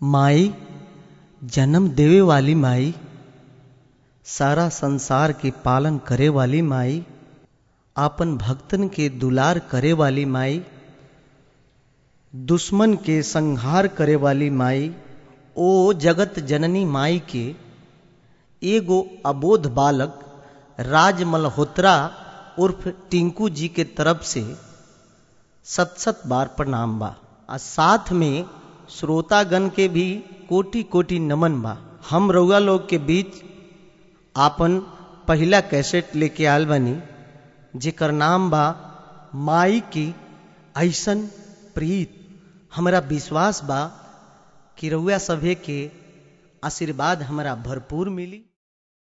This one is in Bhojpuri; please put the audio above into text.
माई जन्म देवे वाली माई सारा संसार के पालन करे वाली माई आपन भक्तन के दुलार करे वाली माई दुश्मन के संहार करे वाली माई ओ जगत जननी माई के एगो अबोध बालक राज मल्होत्रा उर्फ टिंकू जी के तरफ से सत सत बार प्रणाम बा आ साथ में श्रोतागण के भी कोटि कोटि नमन बा हम रउआ लोग के बीच आपन पहला कैसेट लेके आयल बनी जेकर नाम बा माई की ऐसन प्रीत हमरा विश्वास बा कि रउआ सभे के आशीर्वाद हमरा भरपूर मिली